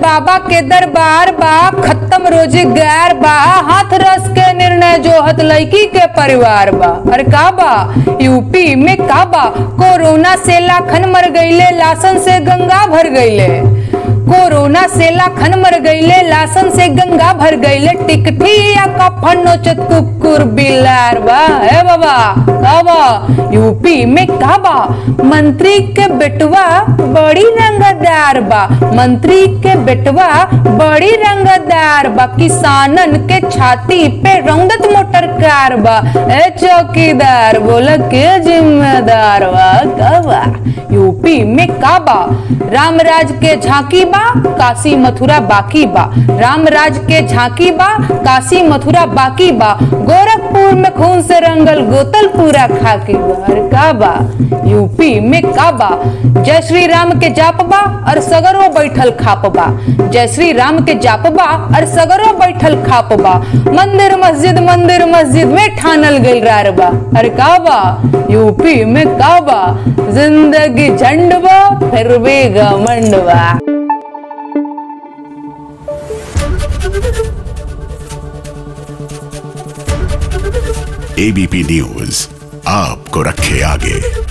बाबा के दरबार बा खत्म रोजगार बा हाथ रस के निर्णय जो हत लड़की के परिवार बा अरे का बा यूपी में का बा कोरोना से लाखन मर गईले लासन से गंगा भर गईले कोरोना से लाखन मर गईले लासन से गंगा भर गईले टिकठिया का फनोचत कुकुर बिलार बा हे बाबा का बा यूपी में का बा मंत्री के बेटवा बड़ी रंगदार बा मंत्री के बेटवा बड़ी रंगदार बा किसानन के छाती पे रंगत मोटर कार बा ए चौकीदार बोला के जिम्मेदार बा का बा यूपी में का बा रामराज के झांकी बा काशी मथुरा बाकी बा रामराज के झांकी बा काशी मथुरा बाकी बा गोरखपुर में खून से रंगल गोतल पूरा खाकी बा अरे का बा यूपी में का बा जय श्री राम के जाप बा और सगरो बैठल खाप बा जय श्री राम के जाप बा और सगरो बैठल खाप बा मंदिर मस्जिद मंदिर मस्जिद में ठानल गइल रार बा अरे का बा यूपी में का बा जिंदगी झंड बा फिर भी घमंड बा एबीपी न्यूज आपको रखे आगे